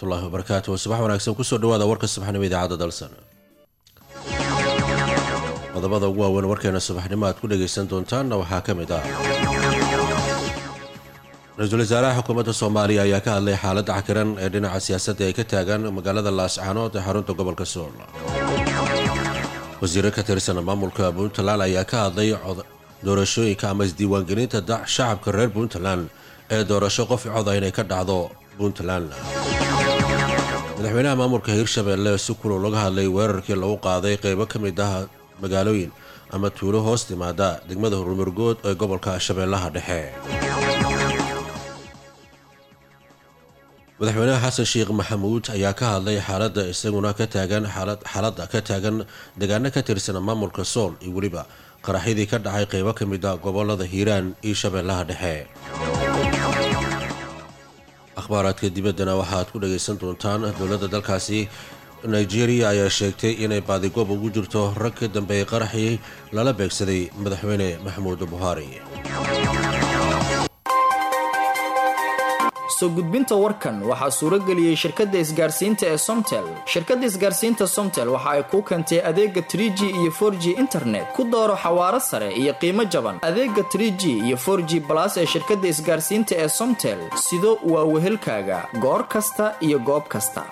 waraxmatullaahi wabarakaatu subax wanaagsan kusoo dhawaada warka subaxnimo idaacadda dalsan qodobada ugu waaweyn warkeena subaxnimo aad ku dhagaysan doontaanna waxaa ka mid ah ra-iisul wasaaraha xukuumadda soomaaliya ayaa ka hadlay xaaladda cakiran ee dhinaca siyaasadda ay ka taagan magaalada laascaanood ee xarunta gobolka sool wasiiro ka tirsan maamulka puntland ayaa ka hadlay doorashooyinka ama isdiiwaangelinta shacabka reer puntland ee doorasho qof coda inay ka dhacdo puntland madaxweynaha maamulka hirshabeelle si kulul laga hadlay weerarkii lagu qaaday qeybo ka mid ah magaalooyin ama tuulo hoos timaada degmada hurmurgood ee gobolka shabeellaha dhexe madaxweynaha xasan sheekh maxamuud ayaa ka hadlay xaaladda isaguna ka taagan xaaladda ka taagan deegaano ka tirsan maamulka sool iyo weliba qaraxyadii ka dhacay qeybo ka mid a gobolada hiiraan iyo shabeellaha dhexe akhbaaraadka dibaddana waxaaad ku dhagaysan doontaan dowladda dalkaasi nigeria ayaa sheegtay inay baadigoob ugu jirto rag ka dambeeyay qaraxii lala beegsaday madaxweyne maxamuud buhaari soo gudbinta warkan waxaa suuro geliyey shirkadda isgaarsiinta ee somtel shirkadda isgaarsiinta somtel waxa ay kuu keentay adeega tr g iyo for g internet ku dooro xawaaro sare iyo qiimo jaban adeega tr g iyo for g balas ee shirkadda isgaarsiinta ee somtel sido waa wehelkaaga goor kasta iyo goob kasta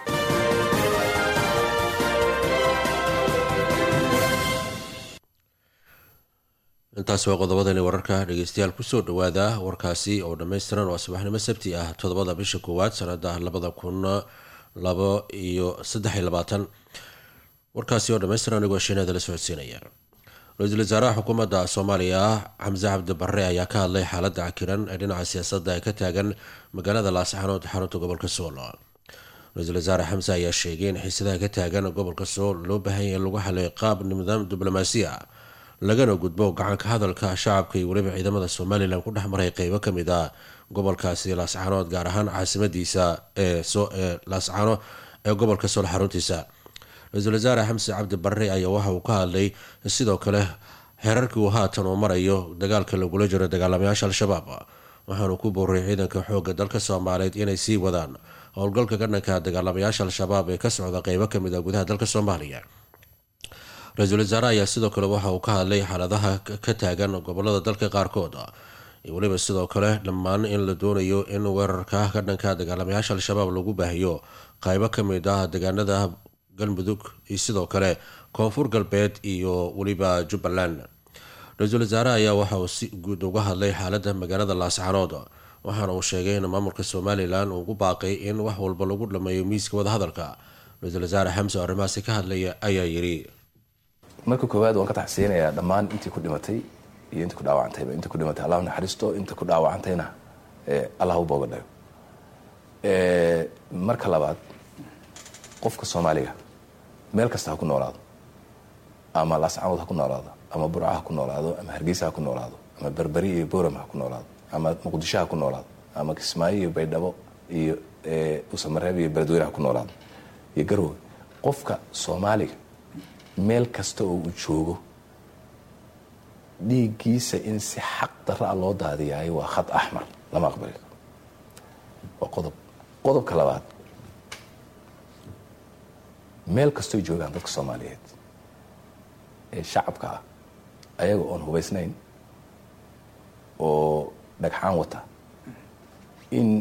intaas waa qodobadani wararka dhegeystayaal kusoo dhawaada warkaasi oo dhammaystiran waa subaxnimo sabti ah toddobada bisha koowaad sanada labada kun labo iyo saddex iyo labaatan warkaasi oo dhammaystiran anigoo shiinada la socodsiinaya ra-iisul wasaaraha xukuumadda soomaaliya xamse cabdi barre ayaa ka hadlay xaaladda cakiran ee dhinaca siyaasadda ee ka taagan magaalada laascaanood xarunta gobolka sool ra-iisul wasaare xamse ayaa sheegay in xiisadaha ka taagan gobolka sool loo baahanya in lagu xalay qaab nidaam diblomaasiya lagana gudbo gacanka hadalka shacabka iyo weliba ciidamada somalilan ku dhex maray qeybo ka mid ah gobolkaasi laascaanood gaar ahaan caasimadiisa ee laascaano ee gobolka sool xaruntiisa ra-iisul wasaare xamse cabdi barre ayaa waxa uu ka hadlay sidoo kale xeerarkii uu haatan uu marayo dagaalka lagula jiro dagaalamayaasha al-shabaab waxaanu ku booriyay ciidanka xoogga dalka soomaaliyeed inay sii wadaan howlgalka ka dhanka dagaalamayaasha al-shabaab ee ka socda qeybo kamid ah gudaha dalka soomaaliya ra-iisul wasaare ayaa sidoo kale waxa uu ka hadlay xaaladaha ka taagan gobolada dalka qaarkood iyo weliba sidoo kale dhammaan in la doonayo in weerarka ka dhanka dagaalamayaasha al-shabaab lagu baahiyo qaybo ka mid ah deegaanada galmudug iyo sidoo kale koonfur galbeed iyo weliba jubbaland ra-iisul wasaare ayaa waxa uu si guud uga hadlay xaaladda magaalada laascaanood waxaana uu sheegay in maamulka somalilan uu ku baaqay in wax walba lagu dhameeyo miiska wadahadalka ra-iisul wasaare xamse oo arrimahaasi ka hadlaya ayaa yidhi marka koowaad waan ka taxsiinayaa dhammaan intii ku dhimatay iyo intii ku dhaawacantayba intii ku dhimatay allah naxariisto inta ku dhaawacantayna allah u booga dhayo marka labaad qofka soomaaliga meel kasta ha ku noolaado ama laascaanood ha ku noolaado ama burca ha ku noolaado ama hargeysa ha ku noolaado ama berberi iyo boram ha ku noolaado ama muqdisho ha ku noolaado ama kismaayo iyo baydhabo iyo usamareeb iyo beledweyne ha ku noolaado iyo garoowe qofka soomaaliga meel kasta oo uu joogo dhiiggiisa in si xaq darra a loo daadiyaayo waa khad axmar lama aqbali karo waa qodob qodobka labaad meel kastooy joogaan dadka soomaaliyeed ee shacabka ah ayaga oon hubaysnayn oo dhagxaan wata in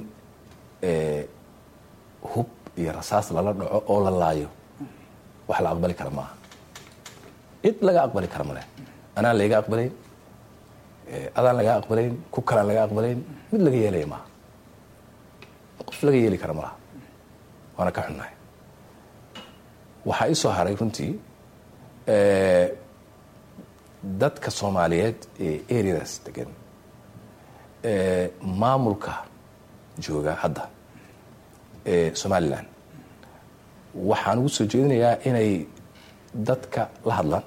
hub iyo rasaas lala dhaco oo la laayo wax la aqbali kara maaha cid laga aqbali kara male anaan layga aqbalayn adaan laga aqbalayn ku kalaan laga aqbalayn mid laga yeelaya maaha qof laga yeeli kara malaha waana ka xunnahay waxaa ii soo haray runtii dadka soomaaliyeed ee areadaas degan maamulka jooga hadda ee somalilan waxaan ugu soo jeedinayaa inay dadka la hadlaan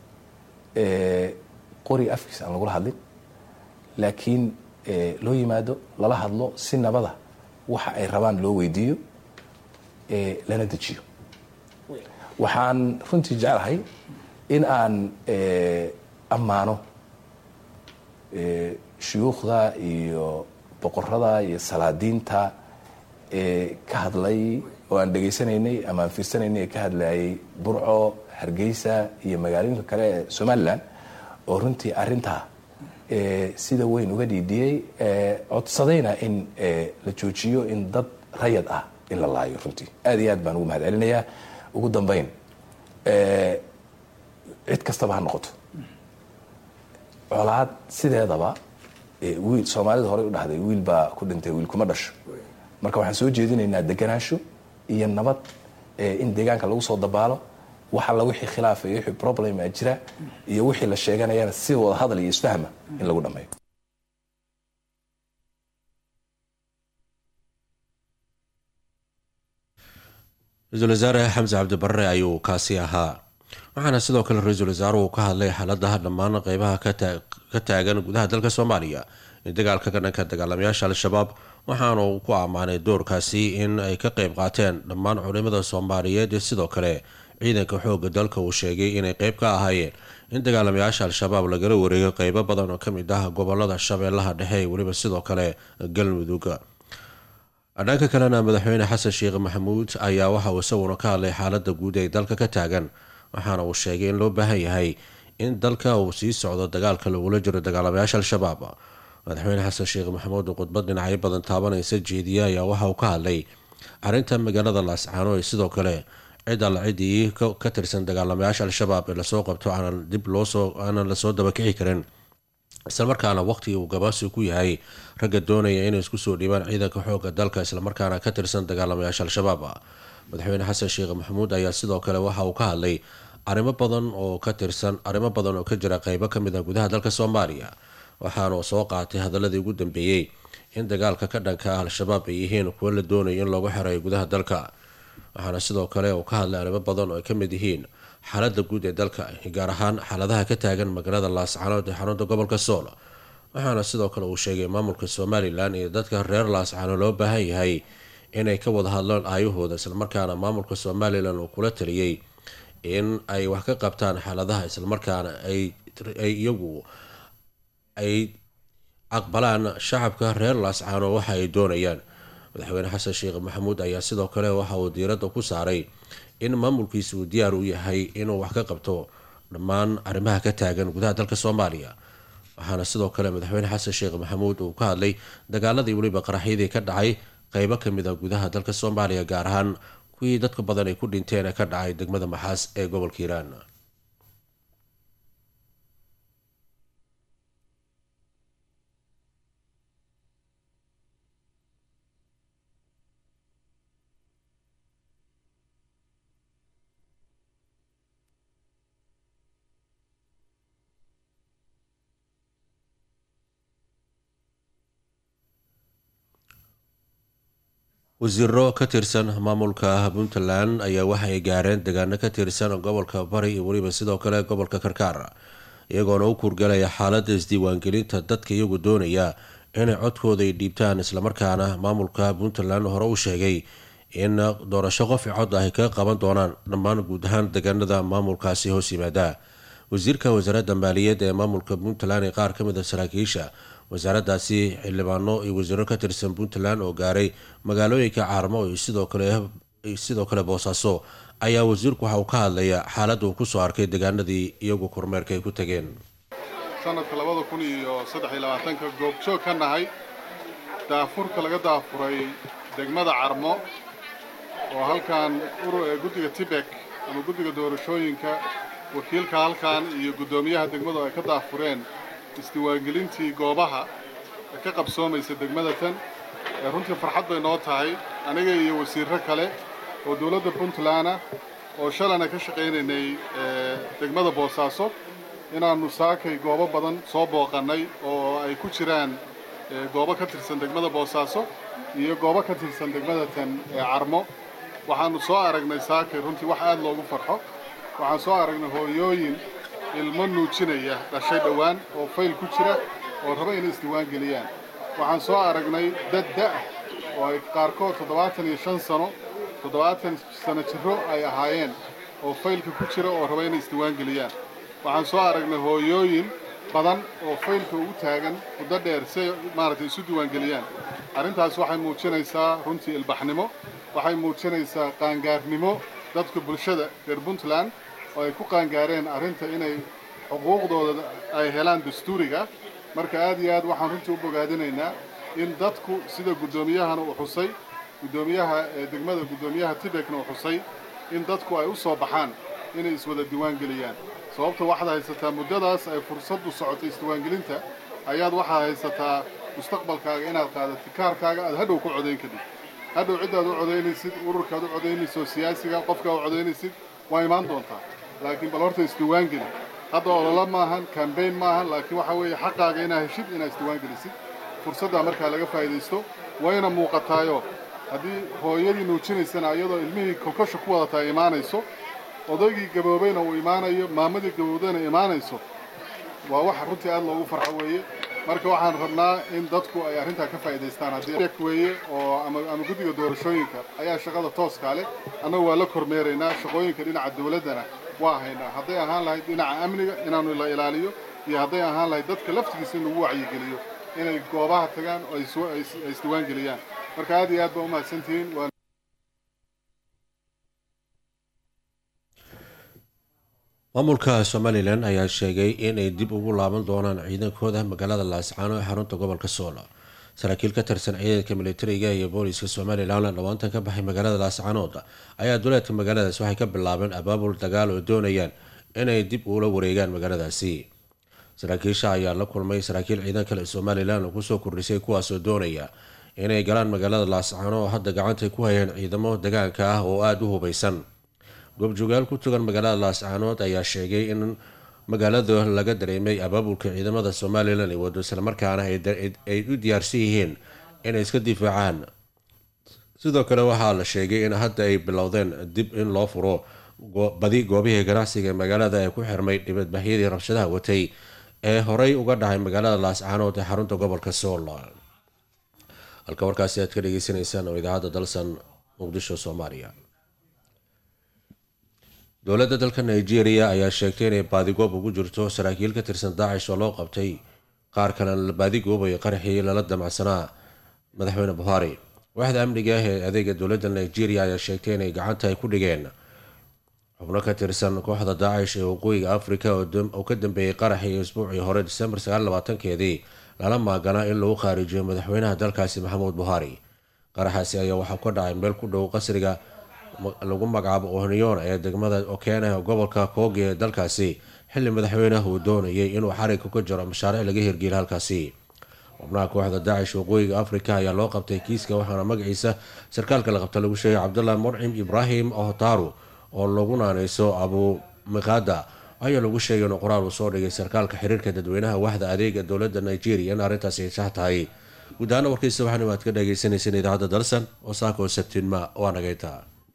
qori afkiisa aan lagula hadlin laakiin loo yimaado lala hadlo si nabada waxa ay rabaan loo weydiiyo lana dejiyo waxaan runtii jeclahay in aan ammaano shuyuukhda iyo boqorada iyo salaadiinta ka hadlay oo aan dhegaysanaynay ama aan fiirsanaynay ee ka hadlayay burco hargeysa iyo magaalooyinka kale ee somalilan oo runtii arintaa sida weyn uga dhiidhiyey codsadayna in la joojiyo in dad rayad ah in la laayo runtii aad iyo aad baan ugu mahad celinayaa ugu dambeyn cid kastaba ha noqoto colaad sideedaba wiil soomaalida horey u dhahday wiil baa ku dhintay wiil kuma dhasho marka waxaan soo jeedinaynaa deganaansho iyo nabad in deegaanka lagu soo dabaalo wax alla wixii khilaafa iyo wixii problema jira iyo wixii la sheeganayana si wada hadal iyo isfahma in lagu dhammeeyo ra-iisul wasaare xamse cabdibarre ayuu kaasi ahaa waxaana sidoo kale ra-iisul wasaaruhu ka hadlay xaaladaha dhammaan qeybaha ka taagan gudaha dalka soomaaliya ee dagaalka ka dhanka dagaalamayaasha al-shabaab waxaana uu ku ammaanay doorkaasi in ay ka qeyb qaateen dhammaan culimada soomaaliyeed iyo sidoo kale ciidanka xooga dalka uu sheegay inay qeyb ka ahaayeen in dagaalamayaasha al-shabaab lagala wareego qeybo badan oo kamid ah gobolada shabeellaha dhexe ee weliba sidoo kale galmudug dhanka kalena madaxweyne xasan sheekh maxamuud ayaa waxa uu isaguna ka hadlay xaalada guud ee dalka ka taagan waxaana uu sheegay in loo baahan yahay in dalka uu sii socdo dagaalka lagula jiro dagaalamayaasha al-shabaab madaxweyne xasan sheekh maxamuud oo khudbad dhinacyo badan taabanaysa jeediye ayaa waxa uu ka hadlay arrinta magaalada laascaano ee sidoo kale cid alla ciddii ka tirsan dagaalamayaasha al-shabaab ee lasoo qabto aanan dib loosoo aanan lasoo dabakici karin islamarkaana waqtigii uu gabaasi ku yahay ragga doonaya inay isku soo dhiibaan ciidanka xooga dalka islamarkaana ka tirsan dagaalamayaasha al-shabaab madaxweyne xasan sheekh maxamuud ayaa sidoo kale waxa uu ka hadlay arrimo badan oo ka tirsan arrimo badan oo ka jira qeybo kamid a gudaha dalka soomaaliya waxaana soo qaatay hadaladii ugu dambeeyey in dagaalka ka dhanka ah al-shabaab ay yihiin kuwo la doonayo in loogu xereeyo gudaha dalka waxaana sidoo kale uu ka hadlay arrimo badan oo ay kamid yihiin xaalada guud ee dalka gaar ahaan xaaladaha ka taagan magaalada laascaanood ee xarunta gobolka sool waxaana sidoo kale uu sheegay maamulka somalilan iyo dadka reer laascaano loo baahan yahay inay ka wada hadlaan aayahooda islamarkaana maamulka somalilan uu kula taliyey in ay wax ka qabtaan xaaladaha islamarkaana ay iyagu ay aqbalaan shacabka reer laascaano waxa ay doonayaan madaxweyne xasan sheekh maxamuud ayaa sidoo kale waxa uu diiradda ku saaray in maamulkiisa uu diyaar u yahay inuu wax ka qabto dhammaan arrimaha ka taagan gudaha dalka soomaaliya waxaana sidoo kale madaxweyne xasan sheekh maxamuud uu ka hadlay dagaaladii weliba qaraxyadii ka dhacay qeybo kamid a gudaha dalka soomaaliya gaar ahaan kuwii dadka badan ay ku dhinteen ee ka dhacay degmada maxaas ee gobolka hiiraan wasiiro ka tirsan maamulka puntland ayaa waxay gaareen degaano ka tirsan gobolka bari iyo weliba sidoo kale gobolka karkaar iyagoona u kuurgalaya xaalada isdiiwaangelinta dadka iyagu doonaya inay codkooda ay dhiibtaan islamarkaana maamulka puntland hore u sheegay in doorasho qof cod ah ay kaga qaban doonaan dhammaan guud ahaan degaanada maamulkaasi hoos yimaada wasiirka wasaaradda maaliyadda ee maamulka puntland ee qaar kamid a saraakiisha wasaaraddaasi xildhibaano iyo wasiiro ka tirsan puntland oo gaaray magaalooyinka caarmo iyo sidoo kale sidoo kale boosaaso ayaa wasiirku waxa uu ka hadlaya xaaladda uu kusoo arkay degaanadii iyagu kormeerka ay ku tageen sanadka labada kun iyo saddex iyo labaatanka goobjoog ka nahay daafurka laga daafuray degmada carmo oo halkan guddiga tibek ama guddiga doorashooyinka wakiilka halkan iyo guddoomiyaha degmadu ay ka daafureen isdiiwaangelintii goobaha ee ka qabsoomaysa degmada tan ee runtii farxad bay noo tahay aniga iyo wasiirro kale oo dowladda puntland ah oo shalayna ka shaqaynaynay degmada boosaaso inaannu saakay goobo badan soo booqannay oo ay ku jiraan goobo ka tirsan degmada boosaaso iyo goobo ka tirsan degmada tan ee carmo waxaannu soo aragnay saakay runtii wax aad loogu farxo waxaan soo aragnay hooyooyin ilmo nuujinaya dhashay dhowaan oo fayl ku jira oo raba inay isdiiwaan geliyaan waxaan soo aragnay dad da'ah oo ay qaarkood toddobaatan iyo shan sano toddobaatan sano jirro ay ahaayeen oo faylka ku jira oo raba inay isdiiwaan geliyaan waxaan soo aragnay hooyooyin badan oo faylka ugu taagan muddo dheer si ay maaragtay isu diiwaangeliyaan arrintaas waxay muujinaysaa runtii ilbaxnimo waxay muujinaysaa qaangaarnimo dadka bulshada reer puntland oo ay ku qaangaareen arrinta inay xuquuqdooda ay helaan dastuuriga marka aad iyo aad waxaan runtii u bogaadinaynaa in dadku sida guddoomiyahana uu xusay guddoomiyaha degmada guddoomiyaha tibekna uu xusay in dadku ay u soo baxaan inay iswada diiwaan geliyaan sababta waxaad haysataa muddadaas ay fursaddu socotay isdiiwaangelinta ayaad waxaad haysataa mustaqbalkaaga inaad qaadato kaarkaaga aad hadhow ku codayn kadib hadhow ciddaad u codaynaysid ururkaad u codaynayso siyaasiga qofkaa u codaynaysid waa imaan doontaa laakiin bal horta isdiiwaan geli hadda ololo maahan kambayn maahan laakiin waxaa weeye xaqaaga inaa heshid inaad isdiiwaan gelisid fursaddaa markaa laga faa'iidaysto wayna muuqataayo haddii hooyadii nuujinaysana iyadoo ilmihii kolkosha ku wadataa imaanayso odaygii gaboobayna uu imaanayo maamadii gaboobdayna imaanayso waa wax runtii aad loogu farxo weeye marka waxaan rabnaa in dadku ay arrintaa ka faa'iidaystaan haddii weeye oo ama ama guddiga doorashooyinka ayaa shaqada tooskaa leh annagu waa la kormeeraynaa shaqooyinka dhinaca dawladdana waa haynaa hadday ahaan lahayd dhinaca amniga inaanu la ilaaliyo iyo hadday ahaan lahayd dadka laftigiisa in lagu wacyigeliyo inay goobaha tagaan oo ay isdiiwaan geliyaan marka aad iyo aad baa u mahadsantihiin maamulka somalilan ayaa sheegay inay dib ugu laaban doonaan ciidankooda magaalada laascaano ee xarunta gobolka sool saraakiil ka tirsan ciidanka militariga iyo booliska somalilan dhawaantan ka baxay magaalada laascaanood ayaa duleedka magaaladaas waxay ka bilaabeen abaabul dagaal oo doonayaan inay dib ula wareegaan magaaladaasi saraakiisha ayaa la kulmay saraakiil ciidan kale somalilan oo kusoo kordhisay kuwaasoo doonaya inay galaan magaalada laascaano oo hadda gacantay ku hayaan ciidamo degaanka ah oo aada u hubaysan goobjoogaal ku tugan magaalada laascaanood ayaa sheegay in magaalada laga dareemay abaabulka ciidamada somalilan ee wado islamarkaana ay u diyaarsan yihiin inay iska difaacaan sidoo kale waxaa la sheegay in hadda ay bilowdeen dib in loo furo badi goobihii ganacsiga ee magaalada ee ku xirmay dhibadbaxyadii rabshadaha watay ee horey uga dhacay magaalada laascaanood ee xarunta gobolka sool halka warkaasi aad ka dhageysanaysaan oo idaacadda dalsan muqdisho soomaaliya dowladda dalka nigeria ayaa sheegtay inay baadigoob ugu jirto saraakiil ka tirsan daacish oo loo qabtay qaar kalena la baadigoobayo qaraxii lala damacsanaa madaxweyne buhari waaxda amniga ah ee adeega dowladda nigeria ayaa sheegtay inay gacanta ay ku dhigeen xubno ka tirsan kooxda daacish ee waqooyiga africa oo ka dambeeyey qaraxii isbuucii hore disembar sagaalabaatankeedii lala maaganaa in lagu khaarijiyo madaxweynaha dalkaasi maxamuud buhari qaraxaasi ayaa waxaa ka dhacay meel ku dhow qasriga lagu magacaabo ohniyon ee degmada okena gobolka koogi ee dalkaasi xilli madaxweynaha uu doonayay inuu xariga ka jiro mashaariic laga hirgeliya halkaasi xubnaha kooxda daacish waqooyiga africa ayaa loo qabtay kiiska waxaana magaciisa sarkaalka la qabta lagu sheegay cabdullah murcim ibraahim ohtaru oo lagu naaneyso abu miqada ayaa lagu sheegay inuu qoraal uu soo dhigay sarkaalka xiriirka dadweynaha waxda adeega dowladda nigeria in arrintaasi ay sax tahay guud ahaana warkiisa waxaana waad ka dhageysaneyseen idaacadda dalsan oo saaka oo sabtiinma waa nagayta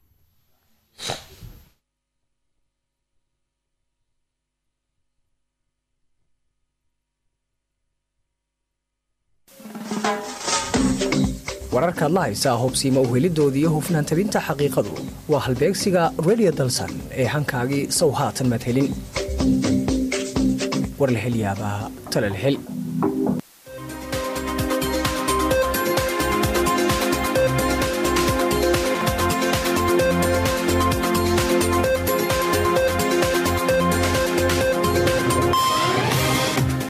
wararkaad la haysaa hubsiima uhelidoodii iyo hufnaan tabinta xaqiiqadu waa halbeegsiga redio dalsan ee hankaagii sow haatan madhelin warlahelyaabaa talalhel